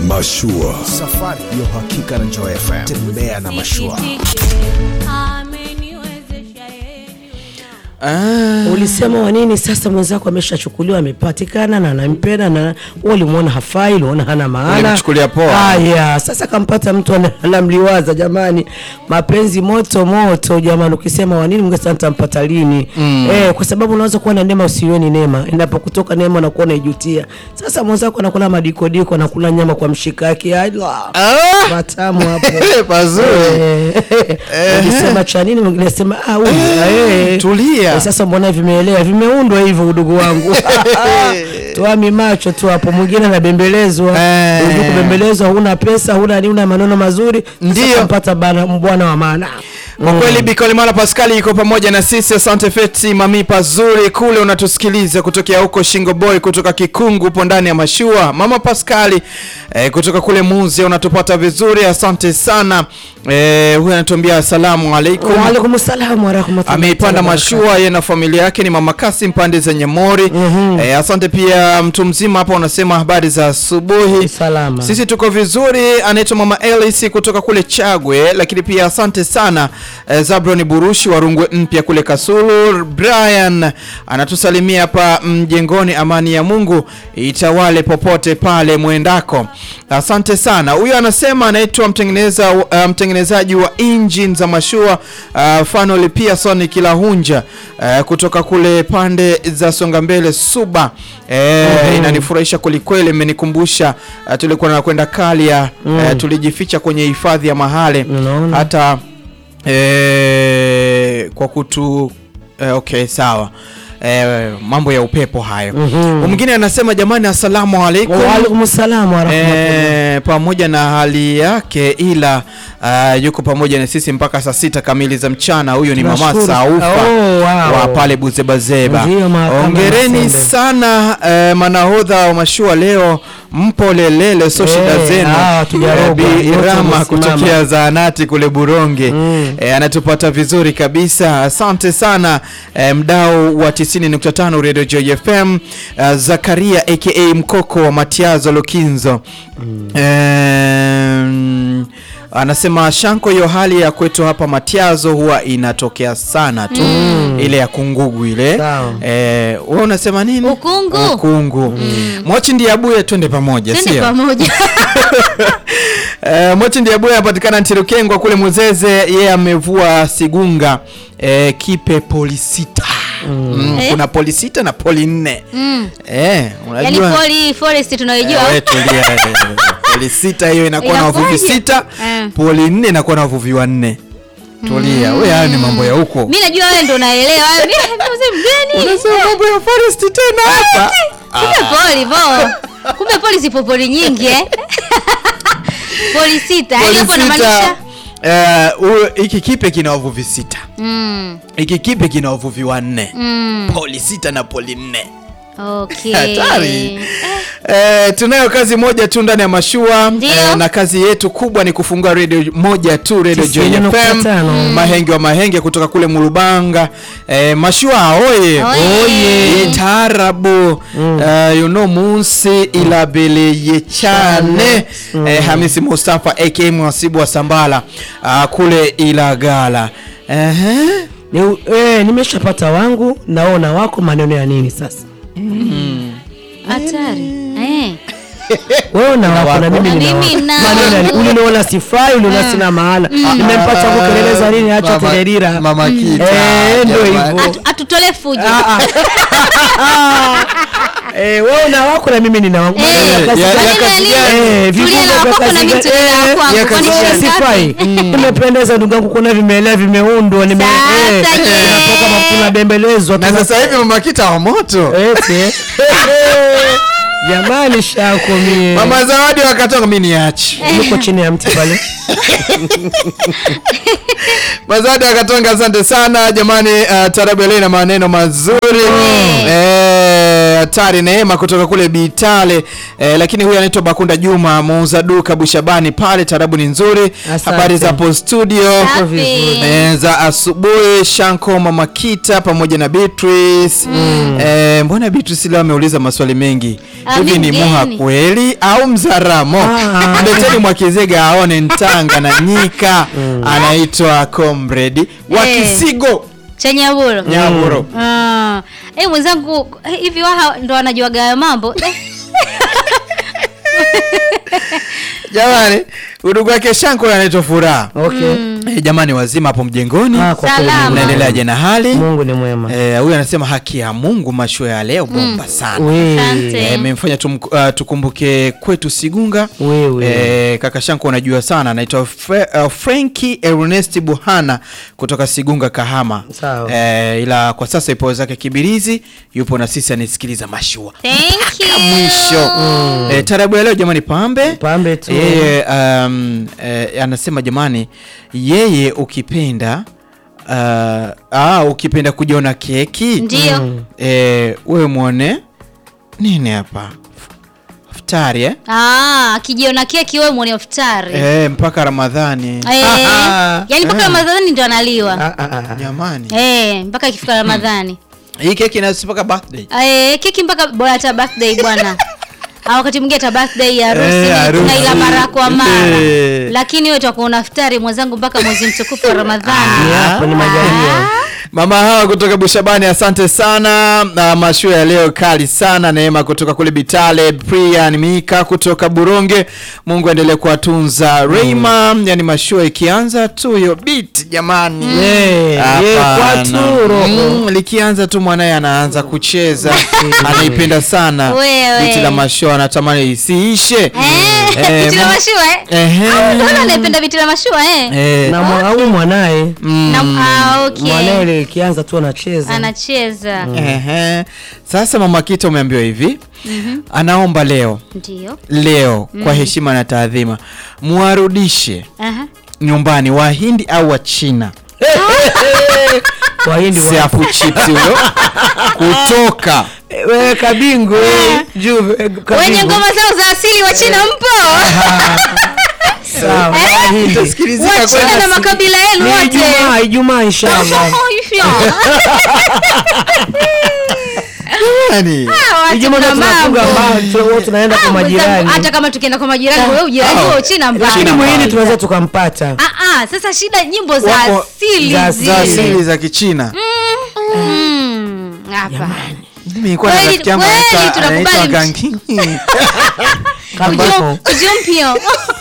Mashua. Safari ya uhakika na Joy FM. Tembea na mashua. Ulisema wa nini? Sasa mwenzako ameshachukuliwa, amepatikana na anampenda, na wewe ulimwona hafai, uliona hana maana, Ulimchukulia poa. Haya, sasa kampata mtu ana- anamliwaza. Jamani, mapenzi moto moto jamani. Ukisema wa nini, mngesema nitampata lini? Eh, kwa sababu unaweza kuwa na neema usiweni neema, inapokutoka neema na kuona ijutia. Sasa mwenzako anakula madikodiko, anakula nyama kwa mshikaki, ala matamu hapo Pazuri. Eh, ulisema cha nini? Mwingine asema ah, huyu, eh. Tulia. Eh, Sasa mbona vimeelea vimeundwa hivyo udugu wangu tuami macho tu hapo. Mwingine anabembelezwa Eh. Unajua kubembelezwa, huna pesa huna nini, una maneno mazuri, Ndio. mpata bwana wa maana Kwa kweli Bikolimala Paskali iko pamoja na sisi. Asante Feti Mami Pazuri kule unatusikiliza kutokea huko Shingo Boy kutoka Kikungu upo ndani ya mashua. Mama Paskali eh, kutoka kule Muzi unatupata vizuri. Asante sana. Eh, huyu anatuambia asalamu alaikum. Waalaikum salaam wa rahmatullahi Ameipanda wa barakatuh. mashua yeye na familia yake ni Mama Kasim pande za Nyamori. Eh, asante pia mtu mzima hapa unasema habari za asubuhi. Salama. Sisi tuko vizuri. Anaitwa Mama Elis kutoka kule Chagwe, lakini pia asante sana eh, Zabron Burushi wa Rungwe mpya kule Kasulu. Brian anatusalimia hapa mjengoni. Amani ya Mungu itawale popote pale mwendako. Asante sana. Huyo anasema anaitwa mtengeneza uh, mtengenezaji wa engine za mashua uh, Fanoli Pearson Kilahunja uh, kutoka kule pande za Songa Mbele Suba. Eh, inanifurahisha kwelikweli, imenikumbusha uh, tulikuwa nakwenda Kalia uh, tulijificha kwenye hifadhi ya Mahale Unaona? hata eh, kwa kutu eh, okay sawa eh, mambo ya upepo hayo. Mwingine anasema jamani, asalamu alaikum. Waalaikum salaam wa rahmatullahi E, pamoja na hali yake ila uh, yuko pamoja na sisi mpaka saa sita kamili za mchana. Huyu ni mama Tunashukuru. Saufa Oh, wow. wa pale Buzebazeba. Ndio, mahakama Hongereni Masembe. sana eh, manahodha wa mashua leo, mpo lelele, so shida Eh, zenu. ah, hatujarogwa. Bi Wote Irama wamesimama. kutokea zaanati kule Buronge eh, anatupata vizuri kabisa. Asante sana eh, mdau wa 90.5 Radio Joy FM eh, Zakaria aka Mkoko wa Matiazo Lokinzo Em, anasema Shanko, hiyo hali ya kwetu hapa Matiazo huwa inatokea sana tu ile ya kungugu ile. Sawa. Eh, wewe unasema nini? Ukungu. Ukungu. Mochi ndiye abuye, twende pamoja, Twende sio? pamoja. Eh, Mochi ndiye abuye anapatikana Ntirukengwa kule Muzeze, yeye amevua sigunga eh, kipe polisita mm. Eh? Kuna polisita na poli nne Mm. eh, Yaani unajua poli forest tunaijua. Eh, we tulia, eh, poli sita hiyo inakuwa na wavuvi Inakuwaje? sita Eh. poli nne inakuwa na wavuvi wanne tulia we haya ni mambo ya huko Mimi najua wewe ndo unaelewa. Mimi mzee mgeni. unasema mambo ya forest tena hapa Kumbe poli po. Kumbe poli zipo poli nyingi eh. Poli sita. Yaani Poli hapo sita, inamaanisha eh, huyo- hiki kipe kina wavuvi sita mm. hiki kipe kina wavuvi wanne Mm. poli sita na poli nne Okay. Hatari. Eh, tunayo kazi moja tu ndani ya mashua Ndio. eh, na kazi yetu kubwa ni kufungua redio moja tu, redio Joy Tisini nukta FM tano. Mahenge wa Mahenge kutoka kule Mulubanga. Eh, mashua oye Oye. taarabu eh, you know munsi ilabele yechane eh, Hamisi Mustafa aka mwasibu wa Sambala ah, kule Ilagala Ehe. Ni, eh, nimeshapata wangu naona wako maneno ya nini sasa Hatari. Eh. wewe na wako na mimi Na nina mimi wako. na maneno ya nini? wangu. uliniona sifai uliniona sina maana nimempata huko kelele za nini acha Mama- tererira Mama Kita, eh ndio jamani. hivyo Atu- Atutole fujo. Ah, ah. eh wewe na wako na mimi nina wangu Maneno ya Eh, kazi ya- gani? ya maneno kazi ya gani? nini? Eh, Tulia vifungo na vya wako na kazi mimi gani? tulia na Eh, kwangu. ya Kwani kazi shida gani? ngapi? sifai nimependeza ndugu yangu kuona vimeelea vimeundwa nime Sasa eh, je. tunatoka ma- tunabembelezwa na tuna- sasa hivi Mama Kita wa moto eti jamani shako mie Mama Zawadi wakatoka mimi niache. yuko chini ya mti pale Mazadi akatonga, asante sana jamani. Uh, tarabu ya leo ina maneno mazuri eh, eh, hatari Neema kutoka kule Bitale eh, lakini huyu anaitwa Bakunda Juma muuza duka Bushabani pale. Tarabu ni nzuri. Asante. Habari za hapo studio Safi. vizuri. eh, za asubuhi. Shanko Mama Kita pamoja na Beatrice eh, mbona Beatrice leo ameuliza maswali mengi Ah, hivi, ni ni muha mgeni. kweli au mzaramo? Ah. Mleteni Mwakizega aone Ntanga na Nyika. Anaitwa Comrade wa Eh. Kisigo Chanyaburo. Nyaburo. Ah. Eh, mwenzangu eh, hivi waha ndo wanajuaga hayo mambo. Eh, Jamani, udugu wake Shanko anaitwa Furaha. Okay. Eh, jamani wazima hapo mjengoni, Ah, kwa kweli Salama. mnaendeleaje na hali? Mungu ni mwema. Eh, huyu anasema haki ya Mungu, mashua ya leo bomba sana. We. Asante. Eh, Imemfanya tum, uh, tukumbuke kwetu Sigunga. Wewe. Eh, kaka Shanko unajua sana, anaitwa Fre, uh, Franki Ernest Buhana kutoka Sigunga Kahama. Sawa. Eh, ila kwa sasa ipo zake Kibirizi, yupo na sisi anisikiliza mashua Thank you. mwisho. Eh, tarabu ya leo jamani, pambe Pambe tu. yeye um, eh, anasema jamani, yeye ukipenda uh, ah, ukipenda kujiona keki Ndio. eh, wewe mwone nini hapa futari eh? Ah, akijiona keki wewe mwone iftari. Eh, mpaka Ramadhani Eh, yaani mpaka Ramadhani ndo analiwa. Ah, ah, ah. jamani, Eh, mpaka ikifika Ramadhani. hii keki inasi mpaka birthday Eh, keki mpaka bora hata birthday bwana. Au wakati mwingine hata birthday ya harusi Eh, ni harusi. tunaila mara kwa mara. Eh. Lakini wewe utakuwa una iftari mwenzangu mpaka mwezi mtukufu wa Ramadhani. Ni hapo ni majalia. Mama hawa kutoka Bushabani, asante sana. Na mashua ya leo kali sana. Neema kutoka kule Bitale, Prian Mika kutoka Buronge, Mungu aendelee kuwatunza. Reima, yani mashua ikianza tu hiyo beat jamani, Eh, ye, Hapana. kwatu roho. Mm, likianza tu mwanaye anaanza kucheza, anaipenda sana Wewe. biti la mashua, anatamani isiishe. Eh, Eh, biti la mama- mashua eh? Ehe. Au ndo wale anayependa biti la mashua eh? Eh, Na mwa- au mwanaye Na, ah, okay. mwanaye ile ikianza tu anacheza. Anacheza. ehe. Sasa mama Kita umeambiwa hivi anaomba leo Ndio. leo kwa heshima na taadhima muwarudishe Aha. nyumbani wahindi au wachina Wahindi wa. siafu chips huyo kutoka Eh, Wewe kabingu eh, juu eh, Wenye kabingu. ngoma zao za asili wa China mpo? Sawa. Wahindi. Itasikilizika Wa China kweli. na makabila yenu Ni wote. Ijumaa, Ijumaa inshallah. Oh, hivyo. Yaani, Ah, watu Ijumaa na ndio tunafunga mambo. mbao, tu- tunaenda kwa Ah, mwenzangu, majirani. hata kama tukienda kwa majirani wewe ujirani Ah. wa China mbali. Lakini China mwingine mbali. tunaweza tukampata. Ah, ah, sasa shida nyimbo za Wako- asili za zile. za asili za kichina Mm, hapa. Mimi nilikuwa na Kweli- rafiki yangu kweli anaitwa- tunakubali anaitwa mch- Gangi. Kambako. Kujumpio.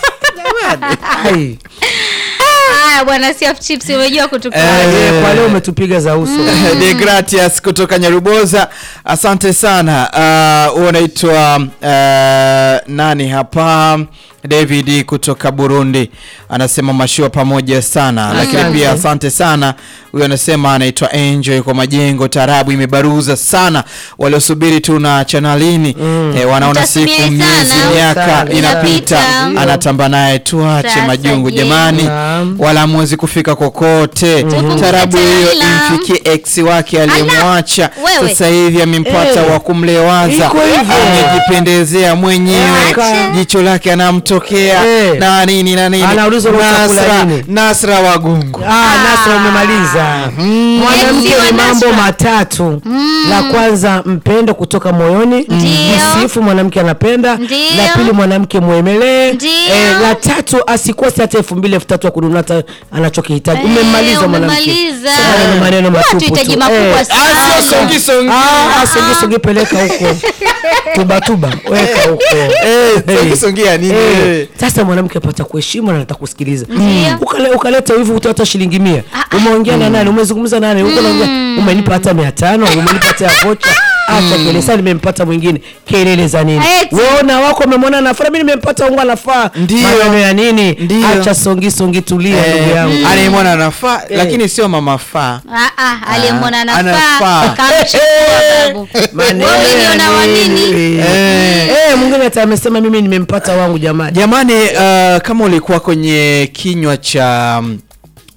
Ai. Haya bwana Siaf Chips umejua kutukua. Eh, Eh, Kwa leo umetupiga za uso. De Gratias kutoka Nyaruboza, asante sana. Uh, huo unaitwa uh, nani hapa? David kutoka Burundi anasema mashua pamoja sana, lakini Asante. pia asante sana. Huyo anasema anaitwa Enjoy kwa majengo, tarabu imebaruza sana, waliosubiri tu na chanalini eh, wanaona siku Mtasubiri miezi sana. miaka Sana, inapita, inapita. anatamba naye, tuache Sasa majungu je. jamani, Naam. wala hamwezi kufika kokote. Tukumbuke Tarabu hiyo Taila. imfikie ex wake aliyemwacha, wewe. sasa hivi amempata Eh. wa kumlewaza, Iko hivyo. amejipendezea mwenyewe, Acha. jicho lake anamtokea Eh. na nini na nini. Anaulizwa unachakula Nasra, nini? Nasra Wagungu Ah, Nasra umemaliza. Mwanamke Ex wa ni mambo Nasra. matatu. La kwanza mpendo kutoka moyoni, Ndio. msifu mwanamke anapenda. Ndio. La pili mwanamke mwemelee. Ndio. Eh, la tatu asikose hata elfu mbili elfu tatu ya kununua hata anachokihitaji. Eh, Umemmaliza mwanamke. umemaliza. Sasa ni maneno Watu matupu hitaji tu. makubwa Eh, sana. Ah, sio songi songi. Ah, ah, songi songi peleka huko. Tuba tuba, weka huko. Eh, Eh. songi songi ya nini? Eh, Eh. Sasa mwanamke apata kuheshimu na anataka kusikiliza. Ndio. Ukale, ukaleta hivi utata shilingi mia. Umeongea na nani? Umezungumza na nani? Uko naongea. Umenipa hata mia tano, umenipa hata ya vocha. Acha kelele sasa nimempata mwingine. Kelele za nini? Eti. Wewe na wako umemwona nafaa, mimi nimempata wangu anafaa. Ndio. Maneno ya nini? Ndio. Acha songi songi tulia Eh, ndugu yangu. anayemwona anafaa lakini sio mama faa. Ah, ah, aliyemwona anafaa. anafaa kamchukua babu. Maneno Wewe ya uliona wa nini? nini? Eh. Eh, mwingine hata amesema mimi nimempata wangu jamani. Jamani, uh, kama ulikuwa kwenye kinywa cha mm,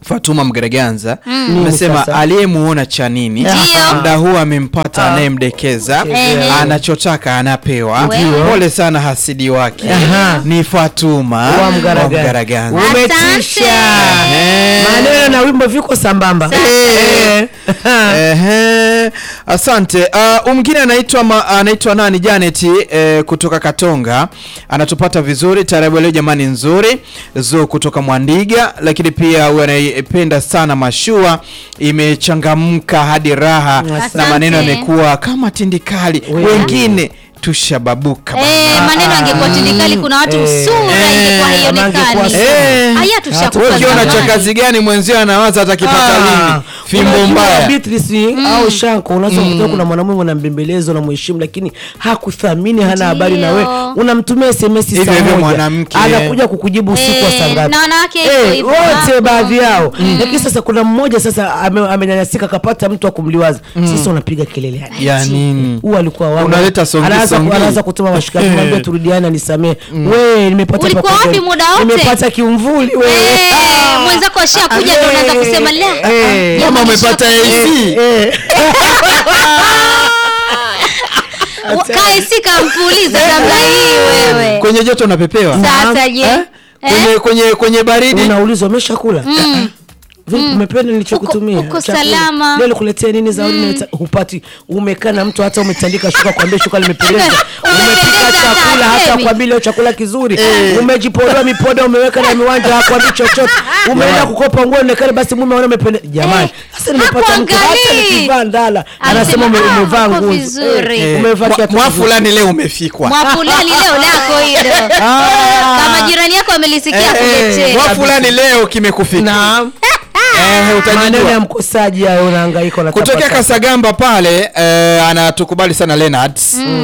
Fatuma Mgereganza Nini amesema sasa? aliyemuona cha nini Ndio. muda huu amempata anayemdekeza Ehe. anachotaka anapewa. Ndio. Pole sana hasidi wake Aha. ni Fatuma Wa Mgaraganza. Mgaraganza. Umetisha. Eh. Maneno na wimbo viko sambamba. Eh. Ehe, asante. Uh, mwingine anaitwa ma- anaitwa nani Janet eh, kutoka Katonga anatupata vizuri. Taarabu leo jamani nzuri zo kutoka Mwandiga, lakini pia huyu anaipenda sana mashua imechangamka hadi raha na Asante. maneno yamekuwa kama tindikali, wengine tushababuka bana. Eh, maneno angekuwa tindikali kuna watu Eh. sura ingekuwa Eh, haionekani. angekuwa Eh. Haya Wewe tushakufa ukiona cha zamani. kazi gani mwenzio anawaza atakipata Ah, lini? Fimbo unajua mbaya. Beatrice au Shanko unaweza kukuta kuna mwanamume unambembeleza unamheshimu lakini hakuthamini hana habari na Ndio. wewe unamtumia SMS Hivyo saa hivyo moja mwanamke. anakuja kukujibu usiku wa Eh, saa ngapi na wanawake hivyo Eh, hivyo wote hapo. baadhi yao lakini sasa kuna mmoja sasa ame- amenyanyasika akapata mtu wa kumliwaza sasa unapiga kelele yani Ya nini? huu alikuwa wangu Unaleta songi anaanza songi. anaanza kutuma mashikaki mwambie turudiane nisamee wewe nimepata Ulikuwa pa kuongea. wapi muda wote? nimepata kiumvuli wewe Eh, Ah. mwenzako ashakuja ndo unaanza kusema la. Eh. jamani, Kama umepata shakuja. AC. Eh. Wa- Kae si kampuliza namna hii wewe. Kwenye joto unapepewa. Sasa je? Eh? Kwenye, kwenye, kwenye baridi unaulizwa umeshakula Vipi, umependa nilichokutumia Uko- uko Chakula. salama. leo nikuletea nini zawadi mm. hupati umekaa na mtu hata umetandika shuka kwambia shuka limependeza umepika Umependeza chakula hata hata asemi. kwambia leo chakula kizuri umejipodoa mipoda umeweka na miwanja hakwambi chochote umeenda kukopa nguo onekane basi mume aone umependeza jamani sasa nimepata mtu hata hakuangalii. nikivaa ndala anasema Anasema, ume- "Ah, umevaa uko nguo vizuri." Eh, umevaa Mwa- kiatu mwa kizuri. fulani leo umefikwa. Mwafulani leo lako hilo. Kama jirani yako amelisikia Eh, kuletee. mwa fulani leo kimekufika. naam Eh, maneno utajijua. ya mkosaji hayo unahangaika Kutokea unatapata. Kasagamba pale eh, anatukubali sana Leonard.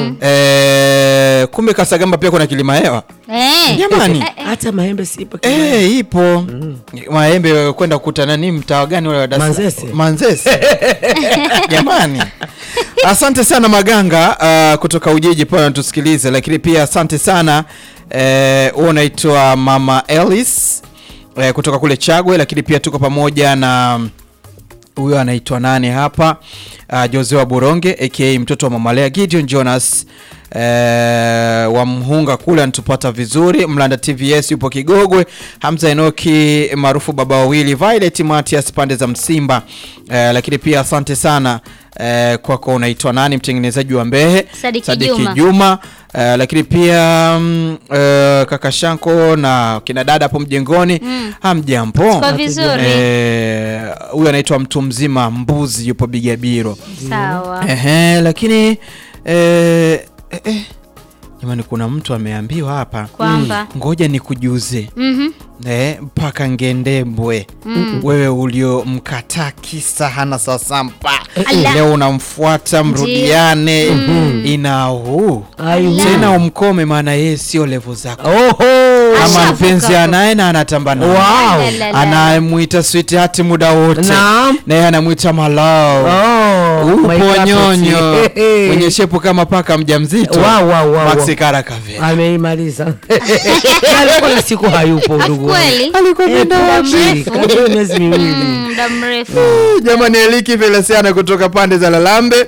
Eh, kumbe Kasagamba pia kuna kilima hewa. Eh. Jamani. hata maembe sipo Eh, ipo maembe kwenda kukutana ni mtaa gani ule wa Dar es Salaam? Manzese. Manzese. Jamani, asante sana Maganga uh, kutoka Ujiji pale anatusikiliza, lakini pia asante sana eh, huo unaitwa Mama Ellis eh, kutoka kule Chagwe, lakini pia tuko pamoja na huyo anaitwa nani hapa uh, Jose wa Buronge aka mtoto wa Mamalea Gideon Jonas uh, wa Mhunga kule anatupata vizuri. Mlanda TVS yupo Kigogwe. Hamza Enoki maarufu baba wawili, Violet Matias pande za Msimba uh, lakini pia asante sana uh, kwako unaitwa nani mtengenezaji wa Mbehe Sadiki Juma. Juma uh, lakini pia mm, uh, kaka Shanko na kina dada hapo mjengoni hamjambo Tuko vizuri. Eh, huyu anaitwa mtu mzima mbuzi yupo Bigabiro. Sawa. Ehe, lakini eh, eh, eh, jamani kuna mtu ameambiwa hapa Kwamba. ngoja nikujuze Mhm. eh, mpaka ngendembwe wewe uliomkataa kisa hana sasampa Ala. leo unamfuata mrudiane inahu Aihu. tena umkome maana yeye sio levo zako Oho. kama Ashavuka mpenzi hapo. anaye na anatamba naye Wow. La, la, la. anamwita sweetheart muda wote Naam. naye anamwita malao Oh, my upo carpet. nyonyo Hehe. mwenye shepu kama paka mjamzito Wow, wow, wow, Maxi wow. Karakave ameimaliza Na alikuwa na siku hayupo ndugu wangu. Kweli? alikuwa Eh, ameenda muda wapi? mrefu. Karibu miezi miwili Mm, Muda mrefu. jamani eliki felesiana kutoka pande za lalambe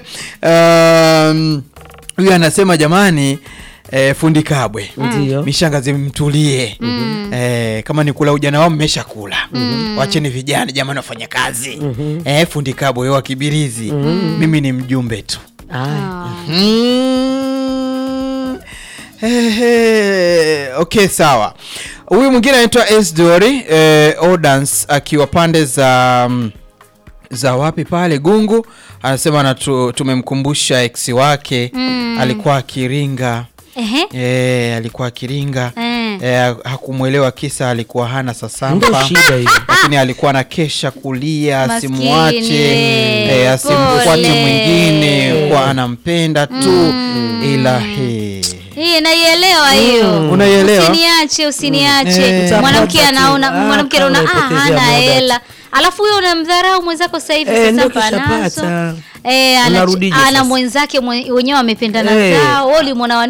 Um, huyu anasema jamani eh, fundi kabwe Ndio. mishangazi mtulie eh, kama ni kula ujana wao mmesha kula wacheni vijana jamani wafanya kazi eh, fundi kabwe wa kibirizi mimi ni mjumbe tu Aya. Mm. Hehe. Okay, sawa. Huyu mwingine anaitwa Esdori eh, Odans akiwa pande za mm, za wapi pale Gungu, anasema anatu, tumemkumbusha ex wake alikuwa akiringa Ehe. eh, alikuwa akiringa Eh. eh, hakumwelewa kisa alikuwa hana Ndio sasampa shida hiyo. lakini alikuwa na kesha kulia Maskini, asimwache eh, eh, asimfuate pole. mwingine kwa anampenda tu ila he Hii naielewa hiyo. Unaielewa? Usiniache, usiniache. Eh. Mwanamke Utapata anaona tu. Ah, mwanamke kama anaona ah, unaipotezea hana muda. hela. Alafu huyo unamdharau mwenzako sasa hivi Eh, sasa ndio panazo. kishapata. Eh, ana, Unarudije ana sasa? mwenzake mwe- wenyewe wamependana Eh. zao. Wewe ulimwona